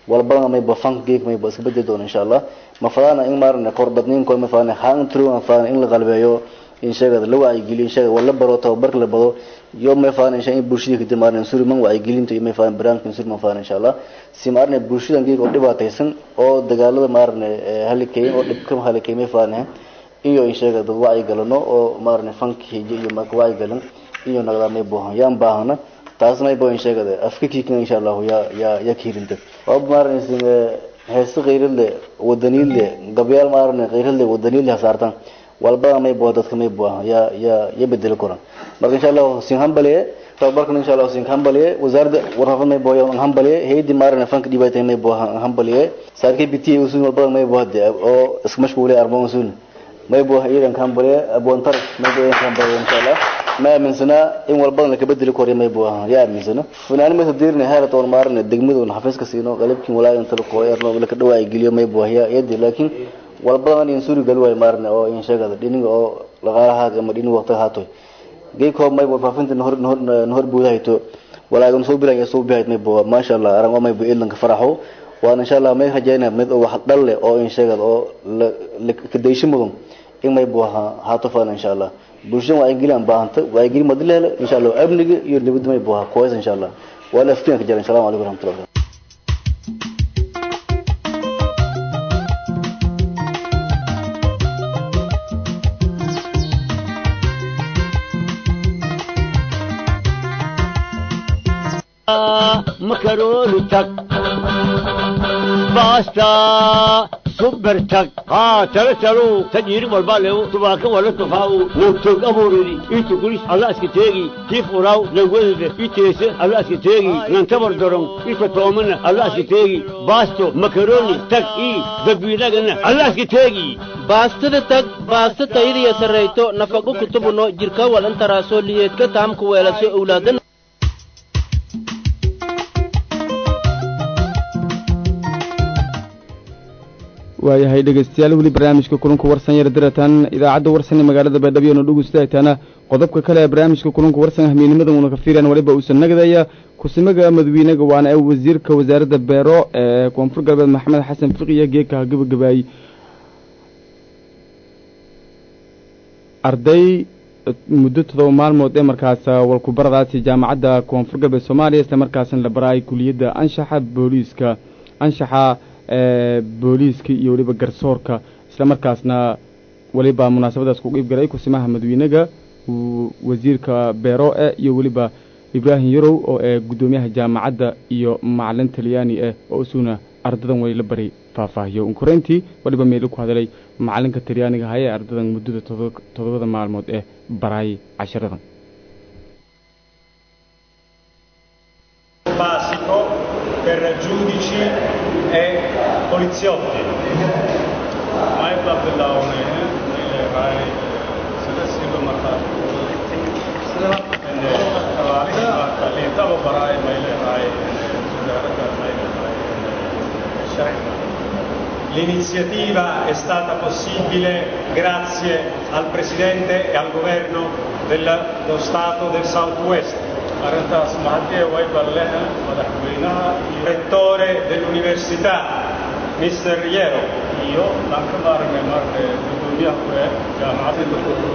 walbana mayba fanka geek mayba iska bedeli doona insha allah ma fadana in maarane korbadniinko ma fadana haan tru ma fadana in la qalbeeyo in sheegada la wacyigeliyo in sheegada wala baro tababarka la bado yo may fadana insha in bulshada kadib maarane suri man wacyigelinta iyo may fadana barnaamijkan suri ma fadana insha allah si maarane bulshadan geek oo dhibaataysan oo dagaalada maarane halikeeyin oo dhibka halikeey may fadana iyo in sheegada dad wacyi galano oo maarane fanka hijo iyo marka wacyi galan iyo nagada may boohan yaan baahana taasna ay boo in sheegada afka kiikan insha allah ya ya ya kiirinta oo maarane heese qeyradle wadaniidle gabyaal maarane qeyradle wadaniidle hasaartan walbada may boo dadka may boo ya ya ya bedeli koran marka insha allah sin hambaliye tababarkan insha allah sin hambaliye wasaaradda warfafad may boo yan hambaliye haydi maarane fanka dhibaatay may boo hambaliye saarkay bitiye usul walbada may boo hade oo iska mashquulay arba usul may boo iidan hambaliye abwantar may boo hambaliye insha allah ma aaminsana in walbadan laka bedeli koriyo may buu ahaa yaa aaminsana funaani maysa diirna heerata oon maarane degmada oon xafiiska siino qalabkiin walaagan tala kooyarno laka dhawaayi geliyo may buu ahaa yadi laakiin walbadan in suuri gali waayo maarane oo in sheegada dhiniga oo dhaqaalahaad ama dhiniga waqtiga haatoy geykoo may buu faafinta nahor nahor nahor buudahayto walaagan soo bilaaya soo bihayd may buu maasha allah aran oo may buu ilanka faraxo waan insha allah may rajaynaa mid oo wax dhal leh oo in sheegada oo la kadaysho mudan in may buu ahaa haato fana insha allah bulshada wacyigelin aan baahanta wacyigelin madi la helo insha allah amniga iyo nabadda may buu ahaa kuways insha allah waa la aftiinka jira assalamu calaykum waraxmatullahi makaroni tag basta super tag ha talo talo tajiri walba lewo tubaka wala tufaau wotog aburiri itu gulis alla aska teegi tif uraw lagwede itese alla aska teegi nan tabar dorong ito tomana alla aska teegi basto makaroni tag i dabinagana alla aska teegi baastada tag baasta tayadiya sarrayto nafaqo kutubuno jirka walantaraaso liyeedka taamka weelaso owlaadan waayahay dhegeystayaal weli barnaamijka kulanka warsan yar diratan idaacadda warsan ee magaalada baydhabo na dhugustahaytaana qodobka kale ee barnaamijka kulanka warsan hamiinimadan uuna ka fiiraan waliba uusan nagadaya kusimaga madawiinaga waana ee wasiirka wasaaradda beero ee koonfur galbeed maxamed xasan fiqiya geeka gabagabaayey arday muddo todoba maalmood ee markaas walkubaradaasi jaamacadda koonfur galbeed soomaaliya isla markaasna la baraay kuliyadda anshaxa booliiska anshaxa booliiska iyo weliba garsoorka isla markaasna weliba munaasabadaas ku qiib galay kusimaha madawiinaga wasiirka beero e iyo weliba ibraahim yarow oo ee guddoomiyaha jaamacadda iyo macalin talyaani ah oo isuguna ardadan way la bari faahfaahiyo unkoreyntii waliba meelo ku hadalay macalinka talyaaniga ahaa ee ardadan muddada toddobada maalmood ee baraayay casharadan basico per giudici e poliziotti. Mai Abdullaone, nelle varie successive matate. L'etavo barai mai le vai L'iniziativa è stata possibile grazie al Presidente e al Governo dello Stato del Southwest arrintaas mahadee way balleha madaxweynaha iyo rettore dell'università Mr. Yero iyo aan ka maarnay marka gudoomiyaha ku ee jaamacadda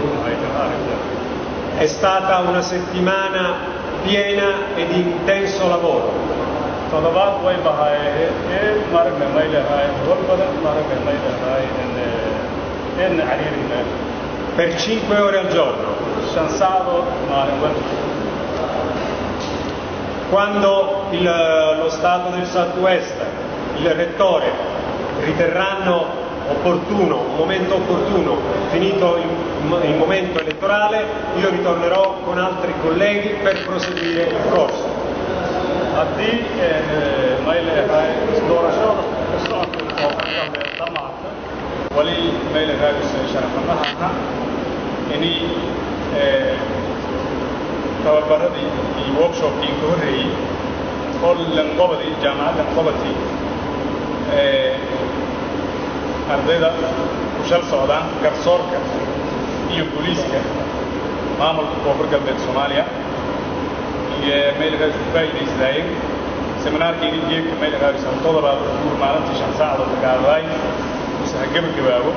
È stata una settimana piena e di intenso lavoro. toddobaad way bahaayeen ee maragna may leedahay hol badan maragna may leedahay in cariirina Per 5 ore al giorno. shan saacadood maalin walba Quando il- lo Stato del Southwest, il Rettore, riterranno opportuno, un momento opportuno, finito il, il momento elettorale, io ritornerò con altri colleghi per proseguire il corso. haddii may leedahay doorashada ka socota oo ka dambeeya dhamaata wali may leedahay sharafanaha inay tababaradii iyo workshopkii ka horreeyey oo lanqobadii jaamacadda lanqobadii ardayda ku shal socdaan garsoorka iyo booliiska maamulka koonfur galbeed soomaaliya iyo meel kaas ku faa'iidaysanaayeen seminaarkeeni geedka mayla raabis haltooda baa guur maalintii shan saacdood gaadaay mise ha gebagabaabo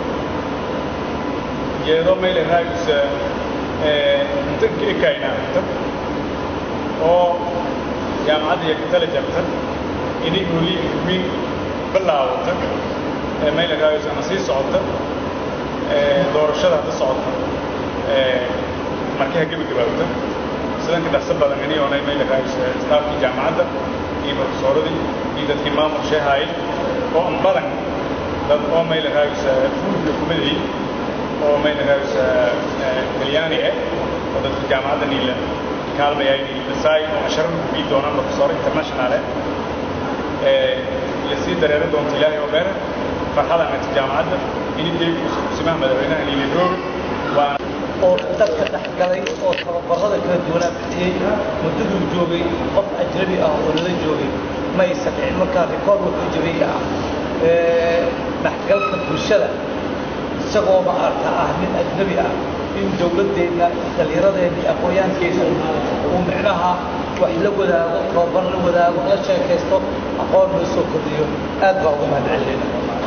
jeedo mayla raabis inta ka ekayna inta oo jaamacadda iyo katala jarta inay holiin wiin bilaawata ee mayla raabis ama sii socota doorashada hadda socota markii ha gebagabaabta sidan ka dhaqso badan ini oonay mayla raabis staafkii jaamacadda iyo profesoradii iyo dadkii maamul sheehaay oo an badan dad oo mayla raabis fuulka kumadayy oo mayla raabis talyaani ah oo dadka jaamacadda niila kaalmayay niilasaay oo asharar kubii doonaan profesor international ah lasii dareeran doonta ilaahay oo beera farxada amata jaamacadda ini deeku kusimaha madaxweynaha niila roog waa oo dadka dhexgalay oo tababarada kala duwanaa bixiyey muddaduu joogay qof ajnabi ah oo lala joogay ma aysan dhicin markaa rikoord wuxuu jabiyey ah dhexgalka bulshada isagoo ma arta ah nin ajnabi ah in dowladdeenna dhallinyaradeena iyo aqoonyahankeena uu micnaha wax la wadaago tababar la wadaago la sheekaysto aqoon loo soo kordhiyo aad baa uga mahad celinayna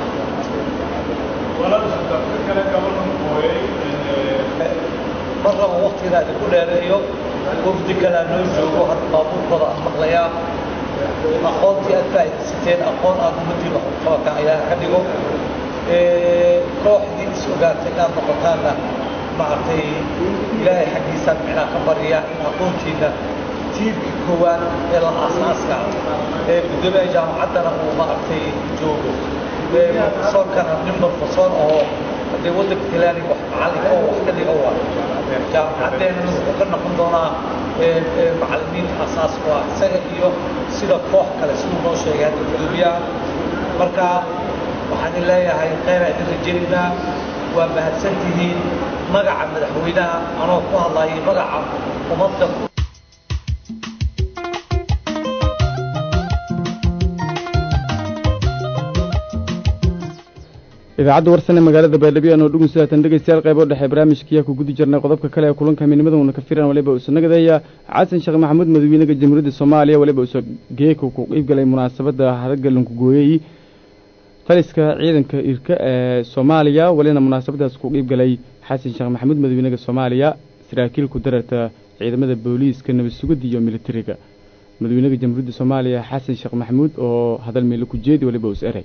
mar raba waktiga idinku dheereeyo wafdi kalaa noo joogo hadda baabuurkooda aan maqlayaa aqoontii aad faa'iidaysateen aqoon aad ummadii wax u qabataan ayaa ka dhigo kooxdii is ogaatay inaad noqotaanna maaragtay ilaahay xaggiisaan micnaa ka barya in aqoontiina tiirkii koowaad ee la aasaaska ee guddoomiyaha jaamacaddana uu maaragtay joogo profesoorkana nin profesor oo haddee waddanka talaani wax macallinka oo wax ka dhiga waa jaamacaddeenana wuxuu ka noqon doonaa macallimiinta asaas waa isaga iyo sida koox kale siduu noo sheegay hadda guddoomiyaha marka waxaan idin leeyahay khayra idin rajaynaynaa waa mahadsan tihiin magaca madaxweynaha anoo ku hadlayay magaca ummadda idaacadda warsane magaalada baydhabo anoo dhugun sidaatan dhegeystayaal qaybo dhexe barnaamijkiyaa ku gudi jirnay qodobka kale ee kulanka midnimaduna ka firan waliba uusa nagadeeya xasan sheekh maxamuud madaxweynaha jamhuuriyadda soomaaliya waliba uusa geeka ku qiibgalay munaasabadda haragalanku gooyey taliska ciidanka irka ee soomaaliya walina munaasabadaas ku qiibgalay xasan sheekh maxamuud madaxweynaha soomaaliya saraakiil ku dararta ciidamada booliiska nabad sugidda iyo militariga madaxweynaha jamhuuriyadda soomaaliya xasan sheekh maxamuud oo hadal meelo ku jeedi waliba uus eray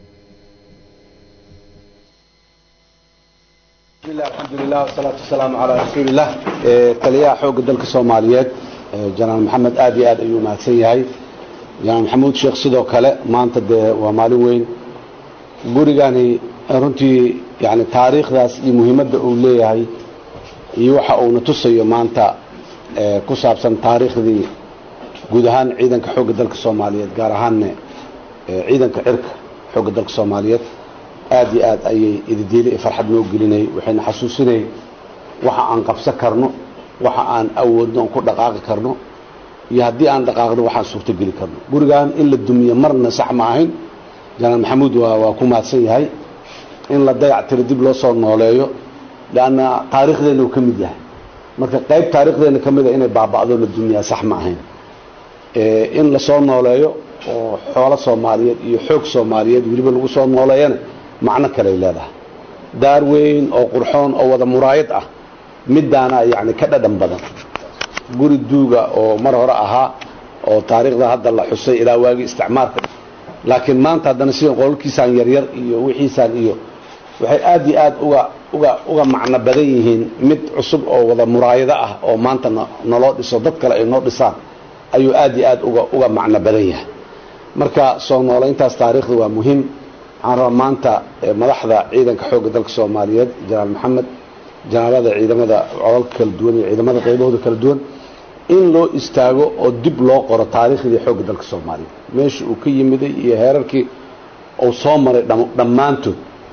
الحمد لله والصلاة والسلام على رسول الله تليا حوق دلك الصوماليات جنرال محمد آدي آد أيو مهدسن يهي جنرال محمود شيخ سيدو كلا ما أنت ومالي وين gurigani runtii yani taariikhdaas iyo muhiimadda uu leeyahay iyo waxa uuna tusayo maanta ku saabsan taariikhdii guud ahaan ciidanka xoogga dalka soomaaliyeed gaar ahaanne ciidanka cirka xoogga dalka soomaaliyeed aad iyo aad ayay ididiili iyo farxad noo gelinay waxayna xasuusinay waxa aan qabsan karno waxa aan awoodno aan ku dhaqaaqi karno iyo haddii aan dhaqaaqno waxaan suurtogeli karno gurigan in la dumiyo marna sax ma ahayn janaal maxamuud waa waa ku mahadsan yahay in la dayac tiro dib loo soo nooleeyo leanna taariikhdeenna uu ka mid yahay marka qayb taariikhdeenna ka mida inay baaba'do la dumiyaa sax ma ahayn in lasoo nooleeyo oo xoolo soomaaliyeed iyo xoog soomaaliyeed weliba lagu soo nooleeyana macno kaley leedahay daar weyn oo qurxoon oo wada muraayad ah midaana yani ka dhadhan badan guri duuga oo mar hore ahaa oo taariikhda hadda la xusay ilaa waagii isticmaalka laakiin maanta haddana sida qololkiisaan yaryar iyo wixiisaan iyo waxay aad iyo aad uga uga uga macno badan yihiin mid cusub oo wada muraayado ah oo maanta naloo dhiso dad kale ay noo dhisaan ayuu aad iyo aad uga uga macno badan yahay marka soo noolayntaas taariikhda waa muhiim waxaan rabaa maanta madaxda ciidanka xoogga dalka soomaaliyeed janaal maxamed janaalada ciidamada codalka kala duwan iyo ciidamada qaybahooda kala duwan in loo istaago oo dib loo qoro taariikhdii xoogga dalka soomaaliyeed meesha uu ka yimiday iyo heerarkii uu soo maray dhammaantood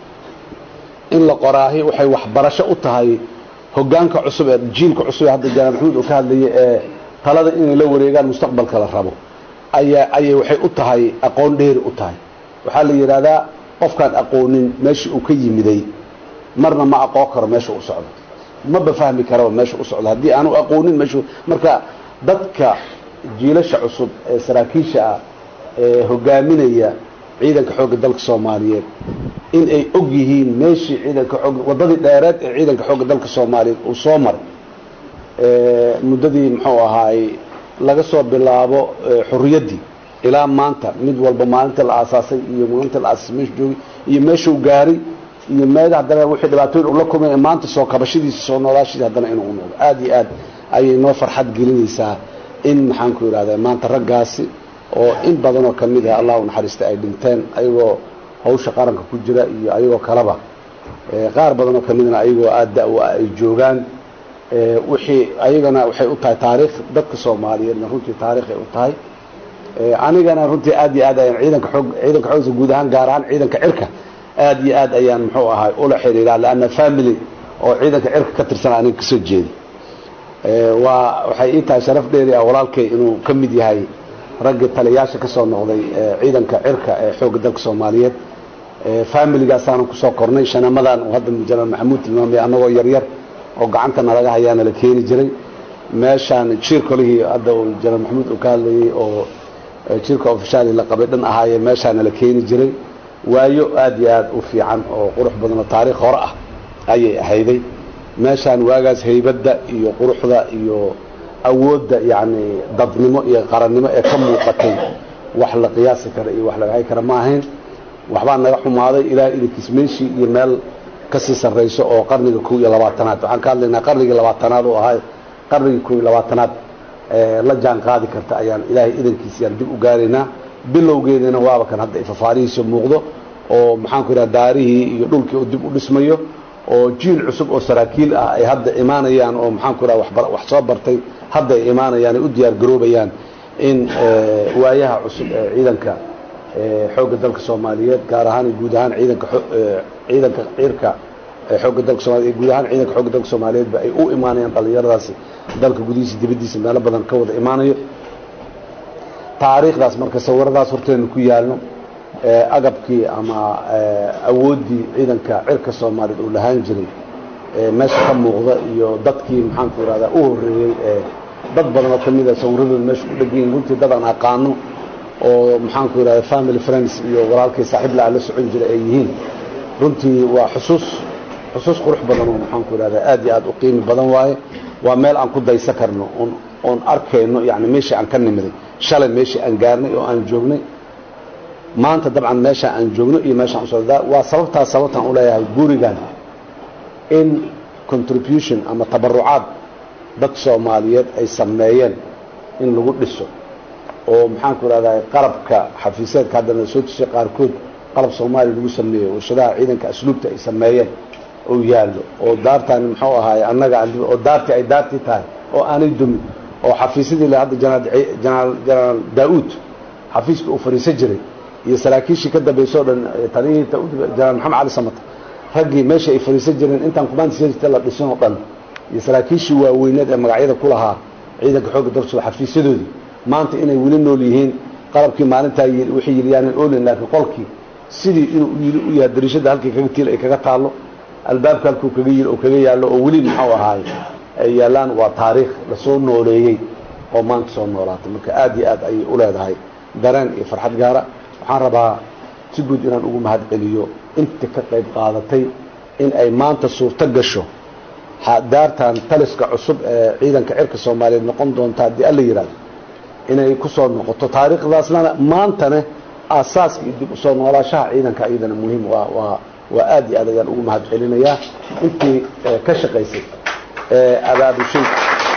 in la qoraahi waxay waxbarasho u tahay hogaanka cusub ee jiilka cusub ee hadda janaal maxamuud uu ka hadlayay ee talada inay la wareegaan mustaqbalka la rabo ayaa ayay waxay u tahay aqoon dheeri u tahay waxaa la yidhaahdaa qofkaan aqoonin meesha uu ka yimiday marna ma aqoon karo meesha u socdo maba fahmi karaba meesha u socdo haddii aanu aqoonin meeshu marka dadka jiilasha cusub ee saraakiisha ah hogaaminaya ciidanka xoogga dalka soomaaliyeed in ay og yihiin meeshii ciidanka xoog waddadii dheereed ee ciidanka xoogga dalka soomaaliyeed uu soo maray muddadii muxuu ahaay laga soo bilaabo xorriyaddii ilaa maanta mid walba maalinta la aasaasay iyo maalinta la aasasay meeshu joogay iyo meeshuu gaaray iyo meel haddana wixii dhibaatooyin ula kulmay ee maanta soo kabashadiisa soo noolaashiisa haddana inuu u noqdo aada iyo aad ayay noo farxad gelinaysaa in maxaanku yidhahda maanta raggaasi oo in badanoo ka mid ah allah u naxariista ay dhinteen ayagoo hawsha qaranka ku jira iyo ayagoo kaleba qaar badanoo ka midna ayagoo aada da-wa ay joogaan wixii ayagana waxay u tahay taariikh dadka soomaaliyeedna runtii taariikhay u tahay anigana runtii aad iyo aad ayaan ciidanka xoog ciidanka xoogsa guud ahaan gaar ahaan ciidanka cirka aad iyo aad ayaan muxuu ahay ula xiriiraa leanna family oo ciidanka cirka ka tirsan aniga kasoo jeeda waa waxay ii tahay sharaf dheeri ah walaalkay inuu ka mid yahay raggii taliyayaasha ka soo noqday ciidanka cirka ee xoogga dalka soomaaliyeed familigaasaanu kusoo kornay shanamadan uu hadda jenaraal maxamuud tilmaamay annagoo yaryar oo gacanta nalaga hayaana la keeni jiray meeshaan jiirkolihii hadda uu jenaraal maxamuud uu ka hadlayey oo jiirka ofishaali la qabay dhan ahaaye meeshaana la keeni jiray waayo aad iyo aad u fiican oo qurux badan oo taariikh hore ah ayay ahayday meeshaan waagaas haybadda iyo quruxda iyo awoodda yacni dadnimo iyo qarannimo ee ka muuqatay wax la qiyaasi kara iyo wax lagahay kara ma ahayn waxbaa naga xumaaday ilaa idinkiis meeshii iyo meel kasii sarrayso oo qarniga kow iyo labaatanaad waxaan ka hadlaynaa qarnigii labaatanaad oo ahaa qarnigii kow iyo labaatanaad la jaan qaadi karta ayaan ilaahay idankiisa yaan dib u gaaraynaa bilowgeedina waaba kan hadda ifafaarihiisa muuqdo oo maxaanku yidhaha daarihii iyo dhulkii uu dib u dhismayo oo jiil cusub oo saraakiil ah ay hadda imaanayaan oo maxaanku yidhaha wax soo bartay hadda ay imaanayaan ay u diyaar garoobayaan in waayaha cusub ee ciidanka xoogga dalka soomaaliyeed gaar ahaan guud ahaan ciidanka ciidanka ciirka xoogga dalka soomaliyeed guud ahaan ciidanka xoogga dalka soomaaliyeedba ay u imaanayaan dhallinyaradaasi dalka gudihiisa dibaddiisa meelo badan ka wada imaanayo taariikhdaas marka sawiradaas horteenu ku yaalno agabkii ama awooddii ciidanka cirka soomaaliyeed uu lahaan jiray meesha ka muuqda iyo dadkii maxaanku yidhahdaa u horreeyey ee dad badan oo ka mid a sawiradooda meesha ku dhegan yihin runtii dad aan aqaano oo maxaanku yidhahda family friends iyo walaalkii saaxiib la-a la socon jira ay yihiin runtii waa xusuus xusuus qurux badan oo maxaanku yidhahda aad iyo aad u qiimi badan waaye waa meel aan ku daysa karno oon oon arkayno yani meeshii aan ka nimiday shalay meeshii aan gaarnay oo aan joognay maanta dabcan meesha aan joogno iyo meeshaan usoo waa sababtaas sababtaan uleeyahay gurigan in contribution ama tabarucaad dad soomaaliyeed ay sameeyeen in lagu dhiso oo maxaanku idhahdaa qalabka xafiiseedka haddana soo tusay qaarkood qalab soomaaliya lagu sameeyo warshadaha ciidanka asluubta ay sameeyeen oo yaallo oo daartaani muxuu ahaay annaga oo daartii ay daartii tahay oo aanay dumin oo xafiisyadii le hadda jenaraal jenaraal daa-uud xafiiska uu fadhiisan jiray iyo saraakiishii ka dambaysa o dhan taliyihii jenaraal maxamed cali samata raggii meesha ay fadhiisan jireen intaan kumaantisajirta la dhisin oo dhan iyo saraakiishii waaweyneed ee magacyada ku lahaa ciidanka xoogga dalsuba xafiisyadoodii maanta inay weli nool yihiin qalabkii maalintaa wixii yiliyaanan olin laakiin qolkii sidii inuu yili u yahay dariishada halkii kaga tiil ay kaga taallo albaabka halkuu kaga yili oo kaga yaallo oo weli muxuu ahaay ay yaallaan waa taariikh lasoo nooleeyey oo maanta soo noolaatay marka aad iyo aad ayay u leedahay dareen iyo farxad gaara waxaan rabaa si guud inaan ugu mahad celiyo inta ka qayb qaadatay in ay maanta suurto gasho daartan taliska cusub ee ciidanka cirka soomaaliyeed noqon doonta haddii alla yidhahdo inay ku soo noqoto taariikhdaasna maantane aasaaska iyo dib usoo noolaashaha ciidanka iyadana muhiim waa waa waa aad iyo aad ayaan ugu mahad celinayaa intii ka shaqaysay ee abaabushay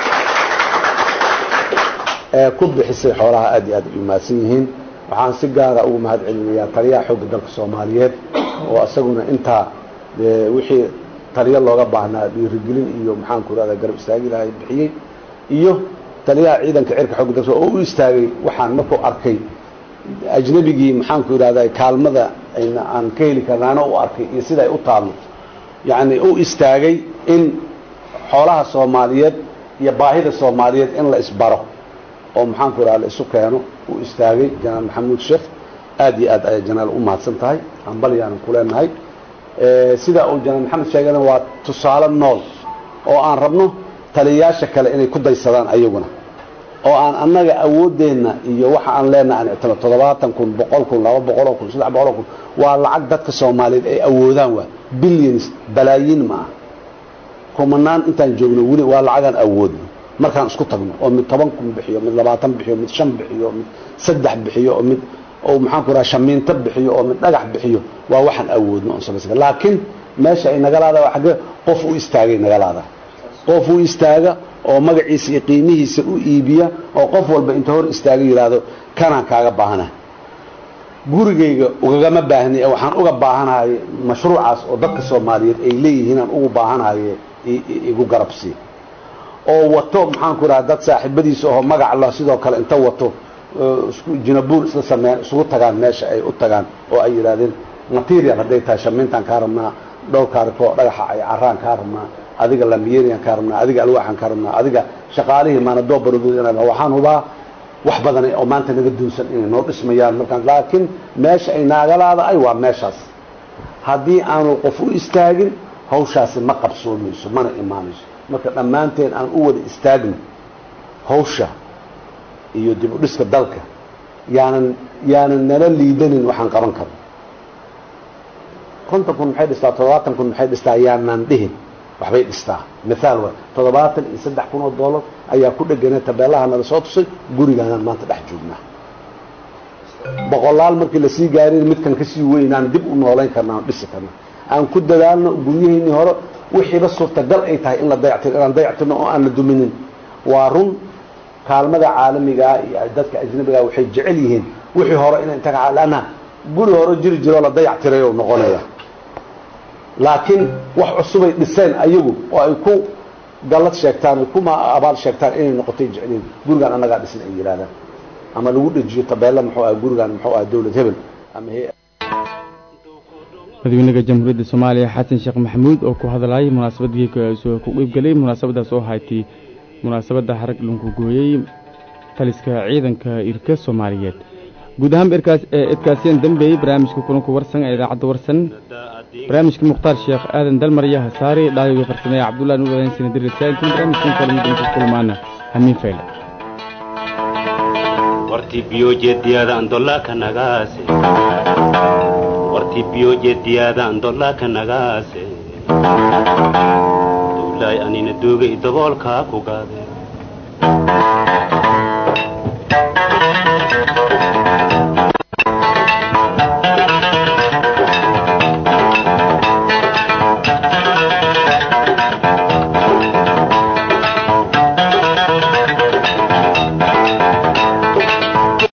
ee ku bixisay xoolaha aad iyo aad ay mahadsan yihiin waxaan si gaara ugu mahad celinayaa taliyaha xoogga dalka soomaaliyeed oo isaguna intaa wixii taliyo looga baahnaa dhiirigelin iyo maxaanku irahda garab istaagi lahay bixiyey iyo taliyaha ciidanka cirka xoogga dalka oo u istaagay waxaan markuu arkay ajnabigii maxaanku idhahda kaalmada aan ka heli karnaana u arkay iyo sida ay u taalno yacni u istaagay in xoolaha soomaaliyeed iyo baahida soomaaliyeed in la isbaro oo maxaanku idhahda la isu keeno u istaagay janaal maxamuud sheekh aad iyo aad ayay janaal u mahadsan tahay hambalyaanan ku leenahay sida uu janaal maxamed sheegana waa tusaale nool oo aan rabno taliyayaasha kale inay ku daysadaan ayaguna oo aan annaga awooddeenna iyo waxa aan leenahay aan ictimo toddobaatan kun boqol kun laba boqoloo kun saddex boqoloo kun waa lacag dadka soomaaliyeed ay awoodaan waa billions balaayiin ma ah kumanaan intaan joogno weli waa lacagaan awoodno markaan isku tagno oo mid toban kun bixiyo mid labaatan bixiyo mid shan bixiyo mid saddex bixiyo oo mid oo maxaan ku raha shamiinto bixiyo oo mid dhagax bixiyo waa waxaan awoodno oon samaysan kar laakiin meesha ay nagalaada waa xagge qof u istaagay nagalaada qof u istaaga oo magaciisa iyo qiimihiisa u iibiya oo qof walba inta hor istaaga yidhaahdo kanaan kaaga baahana gurigayga ugagama baahni ee waxaan uga baahanahay mashruucaas oo dadka soomaaliyeed ay leeyihiin aan ugu baahanahay igu garabsi oo wato maxaan ku raha dad saaxiibadiisa oo magac la sidoo kale inta wato isku jinabuur isla sameeyaan isugu tagaan meesha ay u tagaan oo ay yidhahdeen material hadday tahay shamiintaan kaa rabnaa dhowr kaarikoo dhagaxa ay caraan kaa rabnaa adiga lamiyerian kaa rabnaa adiga alwaaxan kaa rabnaa adiga shaqaalihii maanadoo barodood inaa waxaan hubaa wax badan oo maanta naga duunsan inay noo dhismayaan markaan laakiin meesha ay naagalaadaay waa meeshaas haddii aanu qof u istaagin hawshaasi ma qabsoomayso mana imaanayso marka dhammaanteen aan u wada istaagno hawsha iyo dib u dhiska dalka yaanan yaanan nala liidanin waxaan qaban karno konton kun maxay dhistaa toddobaatan kun maxay dhistaa yaanaan dhihin waxbay dhistaa mithaal waay toddobaatan iyo saddex kun oo dollar ayaa ku dhegana tabeelaha nala soo tusay gurigaanaan maanta dhex joognaa boqolaal markii lasii gaarin midkan kasii weynaan dib u noolayn karna aan dhisi karna aan ku dadaalno guryaheennii hore wixiiba suurtagal ay tahay in la dayactiro inaan dayactirno oo aan la duminin waa run kaalmada caalamigaa iyo dadka ajnabigaa waxay jecel yihiin wixii hore in inta lanna guri hore jiri jiroo la dayactiray oo noqonaya laakiin wax cusubay dhiseen ayagu oo ay ku gallad sheegtaan ay ku abaal sheegtaan inay noqotay jecliin gurigaan annagaa dhisin ay yidhahdaan ama lagu dhejiyo tabeella muxuu aha gurigaan muxuu aha dawlad hebel ama he madaxweynaha jamhuuriyadda soomaaliya xasan sheekh maxamuud oo ku hadlayay munaasabadii ku qeybgelay munaasabadaas oo haytay munaasabadda xarag lunku gooyey taliska ciidanka irka soomaaliyeed guud ahaan idkaasiyeen dambeeyey barnaamijka kulanku warsan ee idaacadda warsan barnaamijka mukhtaar sheekh aadan dalmarya hasaari dhaayoga farsameeye cabdullahi nuur adan sina dirrisaaintin barnaamijkan kale midinka kulmaana hamiin fayle warti biyojeediyada andollaka nagaase warti biyojeediyada andollaka nagaase dowlaay anina dooga i daboolkaa ku gaade